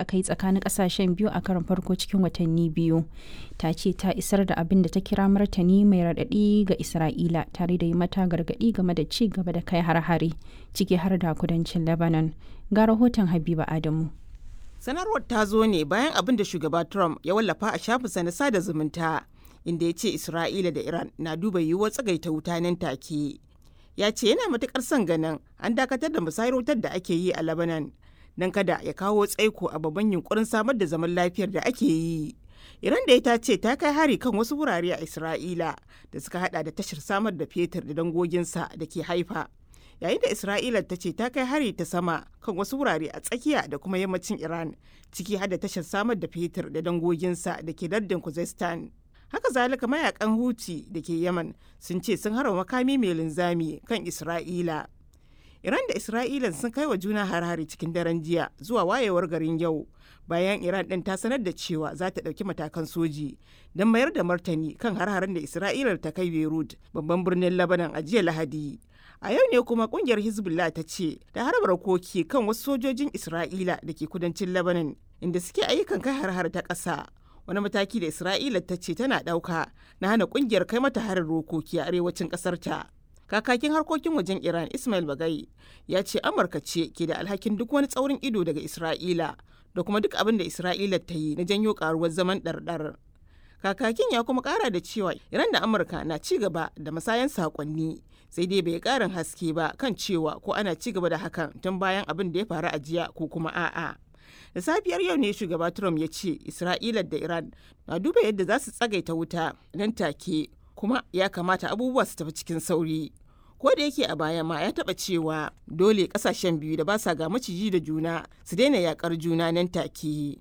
aka yi tsakanin kasashen biyu a karon farko cikin watanni biyu ta ce ta isar da abin da ta kira martani mai raɗaɗi ga isra'ila tare da yi mata gargaɗi game da ci gaba da kai har-hare ciki har da kudancin lebanon ga rahoton habiba adamu sanarwar ta zo ne bayan abin da shugaba trump ya wallafa a shafinsa na sada zumunta inda ya ce isra'ila da iran na duba yiwuwar tsagaita wuta nan take ya ce yana matukar son ganin an dakatar da musayar wutar da ake yi a Lebanon don kada ya kawo tsaiko a babban yunkurin samar da zaman lafiyar da ake yi. Iran da ita ce ta kai hari kan wasu wurare a Isra'ila da suka hada da tashar samar da fetur da dangoginsa da ke haifa. Yayin da Isra'ila ta ce ta kai hari ta sama kan wasu wurare a tsakiya da kuma yammacin Iran ciki har da tashar samar da fetur da dangoginsa da ke lardin Kuzestan. haka zalika mayakan huti da ke yaman sun ce sun harba makami mai linzami kan isra'ila iran da isra'ila sun kai wa juna har-hari cikin daren jiya zuwa wayewar garin yau bayan iran din ta sanar da cewa za ta ɗauki matakan soji don mayar da martani kan har-haren da isra'ila ta kai beirut babban birnin labanan a jiya lahadi a yau ne kuma kungiyar hezbollah ta ce da harbar koki kan wasu sojojin isra'ila da ke kudancin labanan inda suke ayyukan kai har-har ta ƙasa wani mataki da isra'ila ta ce tana ɗauka na hana ƙungiyar kai mata harin rokoki a arewacin ƙasar ta kakakin harkokin wajen iran ismail bagai ya ce amurka ce ke da alhakin duk wani tsaurin ido daga isra'ila da kuma duk abin da isra'ila ta yi na janyo karuwar zaman ɗarɗar kakakin ya kuma ƙara da cewa iran da amurka na ci gaba da masayan saƙonni sai dai bai ƙarin haske ba kan cewa ko ana ci gaba da hakan tun bayan abin da ya faru a jiya ko kuma a'a. da safiyar yau ne shugaba trump ya ce isra'ila da iran na duba yadda za su tsagaita wuta nan take kuma ya kamata abubuwa su tafi cikin sauri ko da yake a baya ma ya taba cewa dole kasashen biyu da ba sa ga maciji da juna su daina yakar juna nan take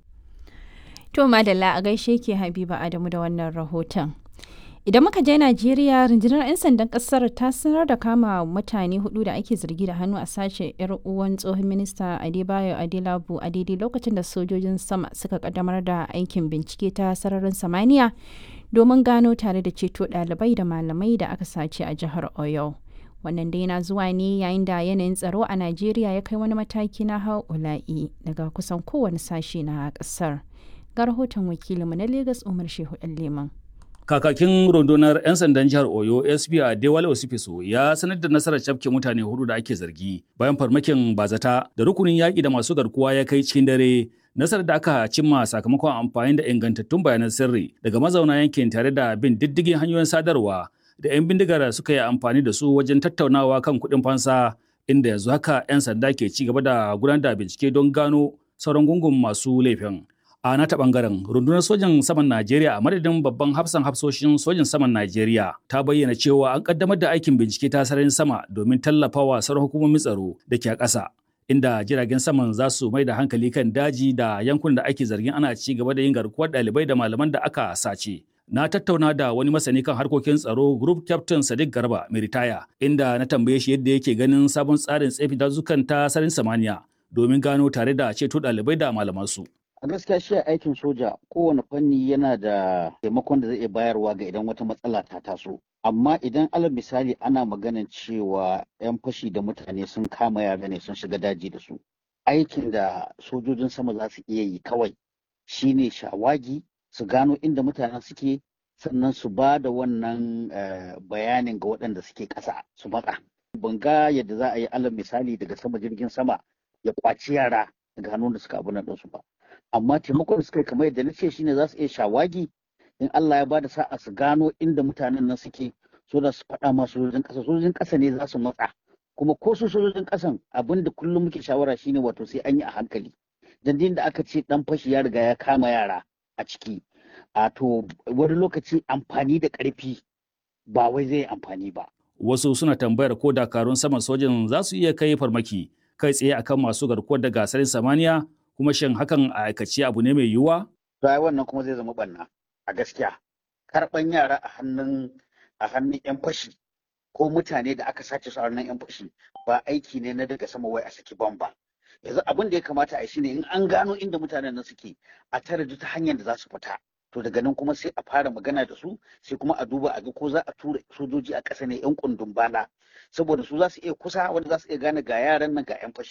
to madalla a gaishe ke habiba adamu da wannan rahoton Idan muka je Najeriya, rundunar 'yan sandan kasar ta sanar da kama mutane hudu da ake zargi da hannu a sace 'yar uwan tsohon minista Adebayo Adelabu a daidai lokacin da sojojin sama suka kaddamar da aikin bincike ta sararin samaniya domin gano tare da ceto ɗalibai da malamai da aka sace a jihar Oyo. Wannan dai na zuwa ne yayin da yanayin tsaro a Najeriya ya kai wani mataki na haula'i daga kusan kowane sashe na kasar. Ga rahoton wakilinmu na Legas Umar Shehu Leman. Kakakin rundunar 'yan sandan jihar Oyo SP a Dewale Osifiso ya sanar da nasarar cafke mutane hudu da ake zargi bayan farmakin bazata da rukunin yaƙi da masu garkuwa ya kai cikin dare nasarar da aka cimma sakamakon amfani da ingantattun bayanan sirri daga mazauna yankin tare da bin diddigin hanyoyin sadarwa da 'yan bindigar suka yi amfani da su wajen tattaunawa kan kuɗin fansa inda yanzu haka 'yan sanda ke ci gaba da gudanar da bincike don gano sauran gungun masu laifin. a nata bangaren rundunar sojan saman Najeriya a madadin babban hafsan hafsoshin sojan saman Najeriya ta bayyana cewa an kaddamar da aikin bincike ta sararin sama domin tallafawa sauran hukumomin tsaro da ke a ƙasa inda jiragen saman za su mai da hankali kan daji da yankunan da ake zargin ana ci gaba da yin garkuwar ɗalibai da malaman da aka sace. Na tattauna da wani masani kan harkokin tsaro Group Captain Sadiq Garba mai ritaya inda na tambaye shi yadda yake ganin sabon tsarin tsefi dazukan ta sararin samaniya domin gano tare da ceto ɗalibai da malamansu. a gaskiya shi aikin soja kowane fanni yana da taimakon da zai iya bayarwa ga idan wata matsala ta taso amma idan alal misali ana maganan cewa 'yan fashi da mutane sun kama yara ne sun shiga daji da su aikin da sojojin sama za su iya yi kawai shine shawagi su gano inda mutanen suke sannan su ba da wannan bayanin ga waɗanda suke ƙasa su matsa ban ga yadda za a yi alal misali daga sama jirgin sama ya kwaci yara daga hannun da suka abu nan ɗinsu ba amma taimakon da suka yi kamar yadda na ce shine za su iya shawagi in Allah ya bada sa'a su gano inda mutanen nan suke so da su faɗa ma sojojin ƙasa sojojin ƙasa ne za su matsa kuma ko su sojojin ƙasan abin da kullum muke shawara shine wato sai an yi a hankali dan da aka ce dan fashi ya riga ya kama yara a ciki a to wani lokaci amfani da ƙarfi ba wai zai amfani ba wasu suna tambayar ko dakarun saman sojin za su iya kai farmaki kai tsaye akan masu garkuwar da gasarin samaniya kuma shin hakan a aikace abu ne mai yiwuwa? To ai wannan kuma zai zama banna a gaskiya. Karɓan yara a hannun a hannun 'yan fashi ko mutane da aka sace su a hannun 'yan fashi ba aiki ne na daga sama wai a saki bamba. Yanzu abin da ya kamata a yi shine in an gano inda mutanen nan suke a tare ta hanyar da za su fita. To daga nan kuma sai a fara magana da su sai kuma a duba a ga ko za a tura sojoji a ƙasa ne 'yan kundun bala saboda su za su iya kusa wanda za su iya gane ga yaran nan ga 'yan fashi.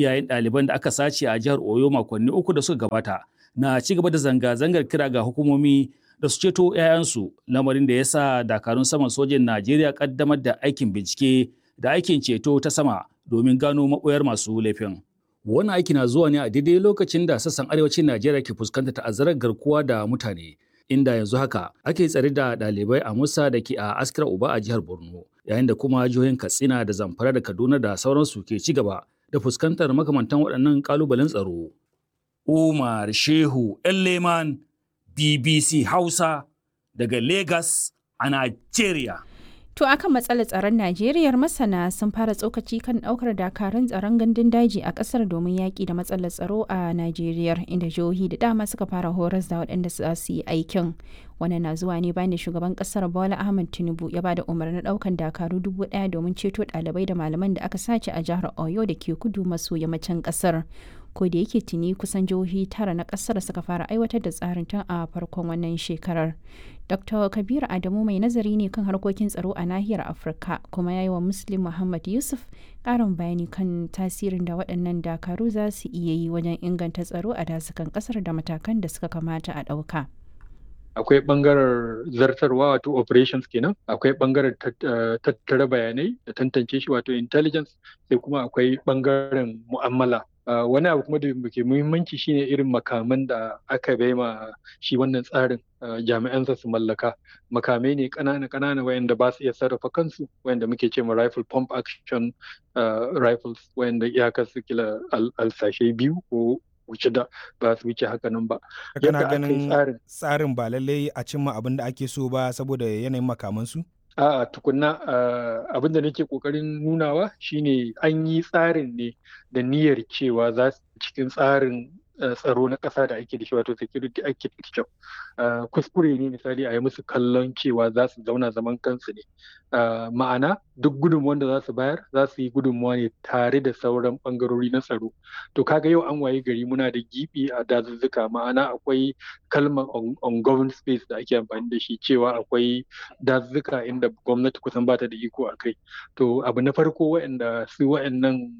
Iyayen ɗaliban da aka sace a jihar Oyo makonni uku da suka gabata na ci gaba da zanga-zangar kira ga hukumomi da su ceto 'ya'yansu lamarin da ya sa dakarun saman sojin Najeriya kaddamar da aikin bincike da aikin ceto ta sama domin gano maɓoyar masu laifin. Wannan aiki na zuwa ne a daidai lokacin da sassan arewacin Najeriya ke fuskantar ta'azzarar garkuwa da mutane. Inda yanzu haka ake tsare da ɗalibai a Musa da ke a Askira Uba a jihar Borno, yayin da kuma jihohin Katsina da Zamfara da Kaduna da sauransu ke ci gaba da fuskantar makamantan waɗannan ƙalubalen tsaro. Umar Shehu Leman BBC Hausa daga Lagos a Najeriya. To akan matsalar tsaron Najeriya masana sun fara tsokaci kan daukar dakarun tsaron gandun daji a kasar domin yaƙi da matsalar tsaro a Najeriya inda jihohi da dama suka fara horas da waɗanda za su yi aikin. Wannan na zuwa ne bayan da shugaban kasar Bola Ahmed Tinubu ya bada umarnin daukan dakaru dubu ɗaya domin ceto ɗalibai da malaman da aka sace a jihar Oyo da ke kudu maso yammacin kasar. ko da yake tuni kusan jihohi tara na kasar suka fara aiwatar da tsarin tun a farkon wannan shekarar dr kabiru adamu mai nazari ne kan harkokin tsaro a nahiyar afirka kuma ya yi wa muslim muhammad yusuf karin bayani kan tasirin da waɗannan dakaru za su iya yi wajen inganta tsaro a dasukan kasar da matakan da suka kamata a ɗauka. akwai bangaren zartarwa wato operations kenan akwai bangaren tattara bayanai da tantance shi wato intelligence sai kuma akwai bangaren mu'amala wani abu kuma da ke muhimmanci shine irin makaman da aka bai ma shi wannan tsarin jami'ansa su mallaka makamai ne kanana kanana wayanda ba su iya sarrafa kansu wayanda muke ce ma rifle pump action rifles wayanda iyakar su kila alsashe biyu ko wuce da ba su wuce haka nan ba. Kana ganin tsarin ba lallai a cimma abin da ake so ba saboda yanayin makamansu? A'a tukunna abin da nake kokarin nunawa shine an yi tsarin ne da niyyar cewa za su cikin tsarin tsaro na ƙasa da ake da shi wato security architecture kuskure ne misali a yi musu kallon cewa za su zauna zaman kansu ne ma'ana duk gudunmuwan da za su bayar za su yi gudunmuwa ne tare da sauran ɓangarori na tsaro to kaga yau an waye gari muna da gibi a dazuzzuka ma'ana akwai kalmar on governed space da ake amfani da shi cewa akwai dazuzzuka inda gwamnati kusan bata da iko a kai to abu na farko waɗanda su waɗannan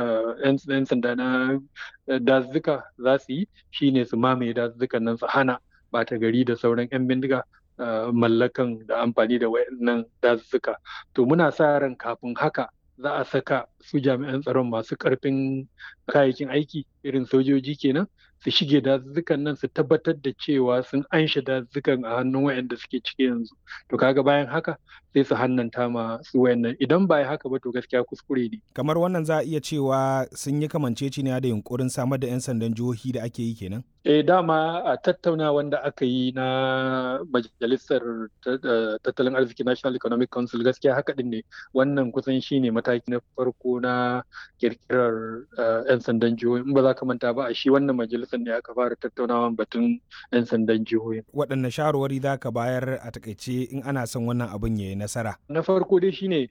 'yan sanda na dazuzzuka za su yi shine su mamaye dazuzzukan nan su hana bata gari da sauran 'yan bindiga mallakan da amfani da wayannan dazuzzuka to muna sa ran kafin haka za a saka su jami'an tsaron masu karfin kayayyakin aiki irin sojoji kenan su shige dazuzzukan nan su tabbatar da cewa sun anshe dazuzzukan a hannun wayanda suke ciki yanzu to kaga bayan haka sai su hannanta ma su wayannan idan ba haka ba to gaskiya kuskure ne kamar wannan za a iya cewa sun yi kamanceceniya da yunkurin samar da 'yan sandan jihohi da ake yi kenan eh dama a tattaunawan da aka yi na majalisar tattalin arziki national economic council gaskiya haka din ne wannan kusan shine mataki na farko na kirkirar 'yan sandan jihohi in ba za ka manta ba a shi wannan majalisar ne aka fara tattaunawan batun 'yan sandan jihohi waɗanne shawarwari za ka bayar a takaice in ana son wannan abin ya yi nasara na farko dai shine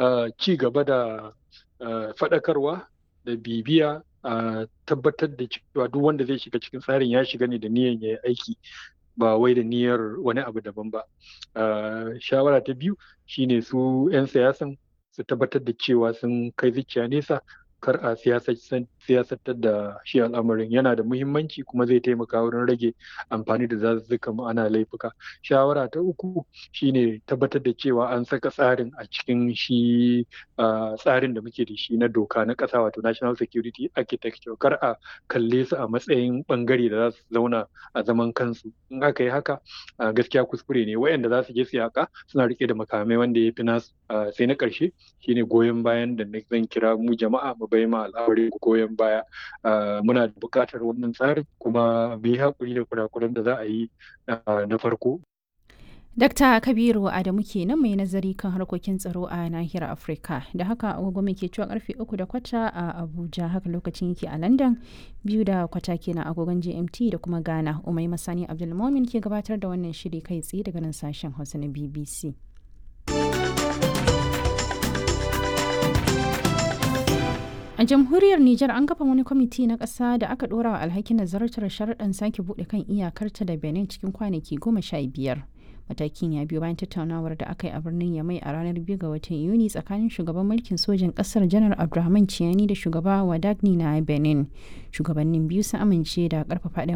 ci gaba da faɗakarwa da bibiya a tabbatar da cewa duk wanda zai shiga cikin tsarin ya shiga ne da niyyar ya yi aiki ba wai da niyyar wani abu daban ba shawara ta biyu shine su 'yan siyasan su tabbatar da cewa sun kai zuciya nesa kar a siyasantar da shi al'amarin yana da muhimmanci kuma zai taimaka wurin rage amfani da zazzuka ma'ana laifuka shawara ta uku shine tabbatar da cewa an saka tsarin a cikin shi tsarin da muke da shi na doka na ƙasa wato national security architecture kar a kalle su a matsayin bangare da za su zauna a zaman kansu in aka yi haka gaskiya kuskure ne wayanda za su je su yaka suna rike da makamai wanda ya fi nasu sai na ƙarshe shine goyon bayan da zan kira mu jama'a mu bai ma al'amari goyon baya muna da buƙatar wannan tsarin kuma mu yi haƙuri da kurakuran da za a yi na farko Dakta Kabiru Adamu kenan mai nazari kan harkokin tsaro a nahiyar Afirka. Da haka agogo ke cewa karfe uku da kwata a Abuja haka lokacin yake a London biyu da kwata kenan agogon GMT da kuma Ghana. Umai Masani Abdulmomin ke gabatar da wannan shiri kai tsaye daga nan sashen Hausa na BBC. A jamhuriyar Nijar an kafa wani kwamiti na ƙasa da aka ɗora wa alhakin nazartar sharaɗin sake buɗe kan iyakarta da Benin cikin kwanaki goma sha biyar. matakin ya biyo bayan tattaunawar da aka yi a birnin yamai a ranar 2 ga watan yuni tsakanin shugaban mulkin sojin kasar janar abdulrahman ciyani da shugaba wadagni na benin shugabannin biyu sun amince da karfafa